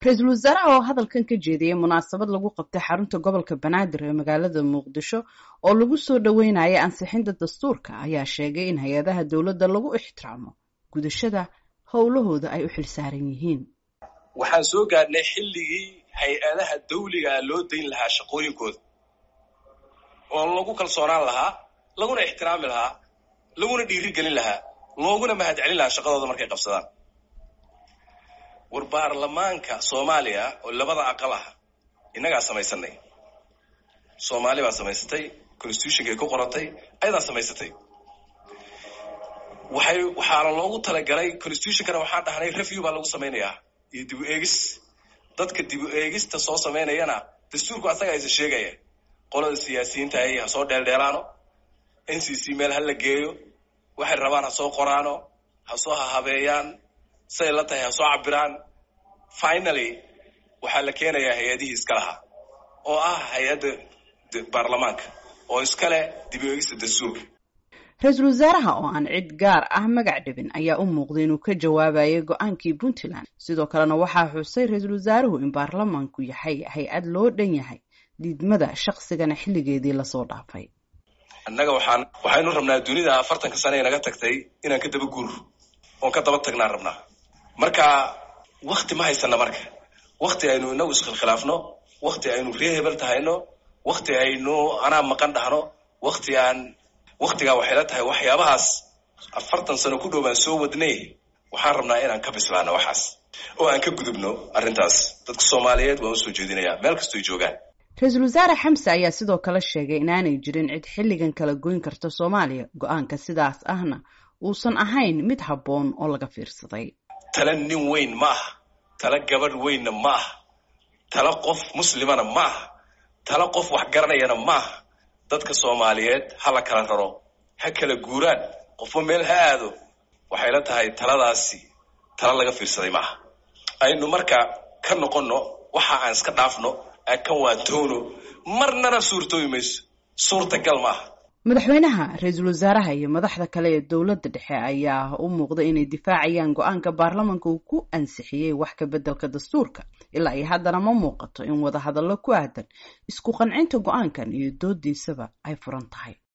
ra-iisul wasaaraha oo hadalkan ka jeediyey munaasabad lagu qabtay xarunta gobolka banaadir ee magaalada muqdisho oo lagu soo dhoweynaya ansixinta dastuurka ayaa sheegay in hay-adaha dowladda lagu ixtiraamo gudashada howlahooda ay u xilsaaran yihiin waxaan soo gaadhnay xilligii hay-adaha dawligaa loo dayn lahaa shaqooyinkooda oo lagu kalsoonaan lahaa laguna ixtiraami lahaa laguna dhiirigelin lahaa looguna mahadcelin lahaa shaqadooda markay qabsadaan war baarlamaanka soomaaliya oo labada aqal ah innagaa samaysanay soomaali baa samaysatay constitutionka ay ku qorantay ayadaa samaysatay waxay waxaana loogu talagalay constitutionkana waxaan dhahnay review baa lagu samaynayaa iyo dib u eegis dadka dib u eegista soo samaynayana dastuurku asaga aysa sheegaya qolada siyaasiyiinta ay ha soo dheeldheelaano n c c meel ha la geeyo waxay rabaan ha soo qoraano ha soo hahabeeyaan siday la tahay ha soo cabiraan finaly waxaa la keenayaa hay-adihii iska lahaa oo ah hay-adda baarlamaanka oo iskale dib u eegista dastuurka ra-iisul wasaaraha oo aan cid gaar ah magac dhibin ayaa u muuqday inuu ka jawaabayay go-aankii puntland sidoo kalena waxaa xusay ra-iisul wasaaruhu in baarlamaanku yahay hay-ad loo dhan yahay diidmada shaqsigana xilligeedii lasoo dhaafay annaga waxaan waxaynu rabnaa dunida afartanka sane ee naga tagtay inaan ka daba guur oon ka daba tagnaan rabnaa marka wakti ma haysana marka wakti aynu inagu iskhilkhilaafno wakti aynu ree hebel tahayno wakti aynu anaa maqan dhahno wakti aan waktigaa waxay la tahay waxyaabahaas afartan sano ku dhow baan soo wadnay waxaan rabnaa inaan ka bislaano waxaas oo aan ka gudubno arrintaas dadka soomaaliyeed waan usoo jeedinayaa meel kastoy joogaan ra-iisul wasaare xamse ayaa sidoo kale sheegay inaanay jirin cid xilligan kala goyn karta soomaaliya go-aanka sidaas ahna uusan ahayn mid habboon oo laga fiirsaday tala nin weyn ma aha tala gabadh weynna ma aha tala qof muslimana ma aha tala qof wax garanayana ma aha dadka soomaaliyeed ha la kala raro ha kala guuraan qofba meel ha aado waxay la tahay taladaasi tala laga fiirsaday maaha aynu marka ka noqonno waxa aan iska dhaafno aan ka waantoono marnana suurtoobi mayso suurtagal maaha madaxweynaha ra-iisul wasaaraha iyo madaxda kale ee dowladda dhexe ayaa u muuqda inay difaacayaan go-aanka baarlamaanka uu ku ansixiyey wax ka beddelka dastuurka ilaa iyo haddana ma muuqato in wadahadallo ku aadan isku qancinta go-aankan iyo doodiisaba ay furan tahay